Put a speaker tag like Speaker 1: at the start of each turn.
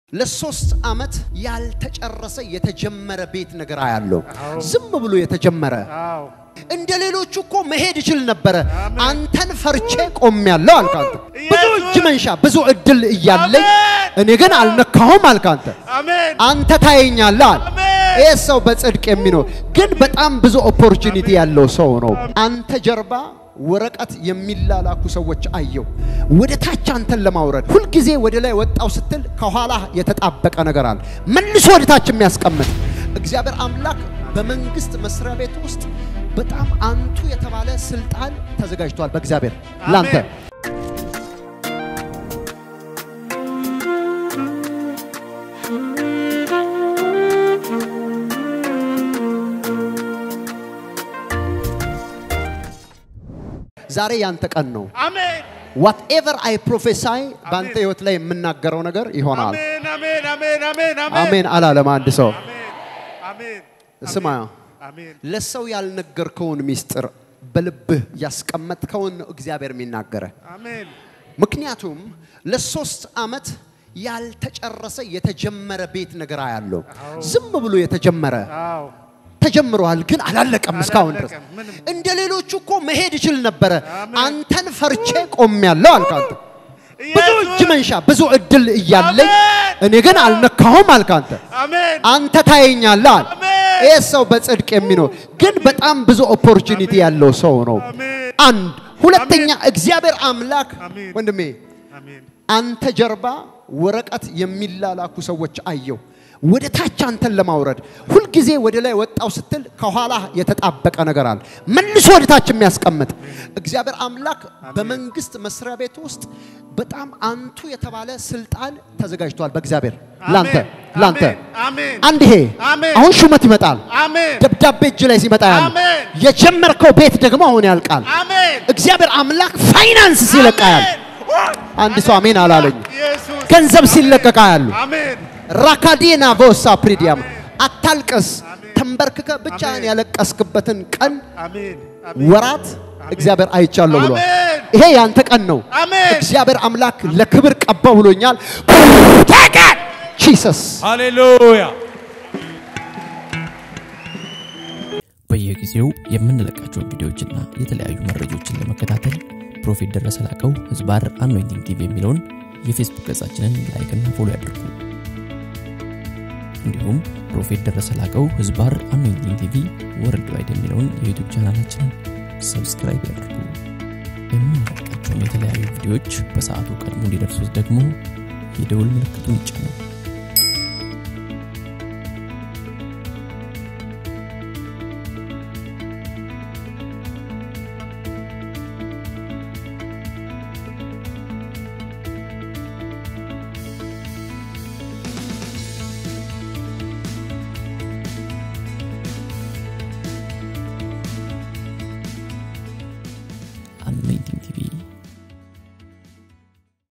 Speaker 1: ለሶስት ዓመት ያልተጨረሰ የተጀመረ ቤት ነገር አያለው። ዝም ብሎ የተጀመረ እንደ ሌሎቹ እኮ መሄድ ይችል ነበረ። አንተን ፈርቼ ቆሜያለሁ አልክ አንተ። ብዙ እጅ መንሻ ብዙ እድል እያለኝ እኔ ግን አልነካሁም አልክ አንተ። አንተ ታየኛለህ አለ። ይህ ሰው በጽድቅ የሚኖር ግን በጣም ብዙ ኦፖርቹኒቲ ያለው ሰው ነው። አንተ ጀርባ ወረቀት የሚላላኩ ሰዎች አየው። ወደ ታች አንተን ለማውረድ ሁልጊዜ ወደ ላይ ወጣው ስትል ከኋላ የተጣበቀ ነገር አለ፣ መልሶ ወደ ታች የሚያስቀምጥ እግዚአብሔር አምላክ በመንግስት መስሪያ ቤት ውስጥ በጣም አንቱ የተባለ ስልጣን ተዘጋጅቷል በእግዚአብሔር ላንተ። ዛሬ ያንተ ቀን ነው።
Speaker 2: አሜን
Speaker 1: ዋትኤቨር አይ ፕሮፌሳይ በአንተ ህይወት ላይ የምናገረው ነገር ይሆናል።
Speaker 2: አሜን አሜን አሜን አሜን
Speaker 1: አሜን አላለም አንድ ሰው።
Speaker 2: አሜን
Speaker 1: ስማ፣
Speaker 2: አሜን
Speaker 1: ለሰው ያልነገርከውን ሚስጥር በልብህ ያስቀመጥከውን ነው እግዚአብሔር የሚናገረ።
Speaker 2: አሜን
Speaker 1: ምክንያቱም ለሶስት ዓመት ያልተጨረሰ የተጀመረ ቤት ነገር አያለው። ዝም ብሎ የተጀመረ
Speaker 2: አዎ
Speaker 1: ተጀምሯል፣ ግን አላለቀም እስካሁን ድረስ።
Speaker 2: አላለቀም፣ ምንም።
Speaker 1: እንደ ሌሎቹ እኮ መሄድ ይችል ነበረ። አንተን ፈርቼ ቆሜያለሁ አልክ አንተ። ብዙ እጅ መንሻ ብዙ እድል እያለኝ
Speaker 2: አሜን።
Speaker 1: እኔ ግን አልነካሁም አልክ አንተ።
Speaker 2: አሜን
Speaker 1: አንተ ታየኛለህ አለ።
Speaker 2: አሜን።
Speaker 1: ይህ ሰው በጽድቅ የሚኖር ግን በጣም ብዙ ኦፖርቹኒቲ ያለው ሰው ነው።
Speaker 2: አሜን
Speaker 1: አንድ ሁለተኛ፣ እግዚአብሔር አምላክ
Speaker 2: አሜን።
Speaker 1: ወንድሜ
Speaker 2: አሜን
Speaker 1: አንተ ጀርባ ወረቀት የሚላላኩ ሰዎች አየው። ወደ ታች አንተን ለማውረድ ሁልጊዜ ወደ ላይ ወጣው ስትል ከኋላ የተጣበቀ ነገር አለ፣ መልሶ ወደ ታች የሚያስቀምጥ እግዚአብሔር አምላክ በመንግስት መስሪያ ቤት ውስጥ በጣም አንቱ የተባለ ስልጣን ተዘጋጅቷል በእግዚአብሔር ላንተ ላንተ
Speaker 2: አሜን
Speaker 1: አንድ ይሄ
Speaker 2: አሜን።
Speaker 1: አሁን ሹመት ይመጣል።
Speaker 2: አሜን
Speaker 1: ደብዳቤ እጅ ላይ ሲመጣ ያለ
Speaker 2: አሜን።
Speaker 1: የጀመርከው ቤት ደግሞ አሁን ያልቃል።
Speaker 2: አሜን
Speaker 1: እግዚአብሔር አምላክ ፋይናንስ ሲለቃ ያለ አንድ ሰው አሜን አላለኝ።
Speaker 2: ኢየሱስ
Speaker 1: ገንዘብ ሲለቀቃ ያሉ
Speaker 2: አሜን
Speaker 1: ራካዲና ቮሳ ፕሪዲያም አታልቅስ። ተንበርክከ ብቻህን ያለቀስክበትን ቀን
Speaker 2: አሜን
Speaker 1: ወራት እግዚአብሔር አይቻለሁ ብሏል።
Speaker 2: አሜን
Speaker 1: ይሄ ያንተ ቀን ነው።
Speaker 2: አሜን
Speaker 1: እግዚአብሔር አምላክ ለክብር ቀባው ብሎኛል። ተቀን ጂሰስ
Speaker 3: ሃሌሉያ
Speaker 4: በየጊዜው የምንለቃቸውን ቪዲዮዎችና የተለያዩ መረጃዎችን ለመከታተል ፕሮፌት ደረሰ ላቀው ህዝባር አኖይንቲንግ ቲቪ የሚለውን የፌስቡክ ገጻችንን ላይክና ፎሎ ያድርጉ። እንዲሁም ፕሮፌት ደረሰ ላቀው ህዝባር አኖይንቲንግ ቲቪ ወርልድ ዋይድ የሚለውን የዩቱብ ቻናላችንን ሰብስክራይብ ያድርጉ። የምንለቃቸውን የተለያዩ ቪዲዮዎች በሰዓቱ ቀድሞ እንዲደርሱት ደግሞ የደውል ምልክቱን ይጫኑ። አኖይንቲንግ ቲቪ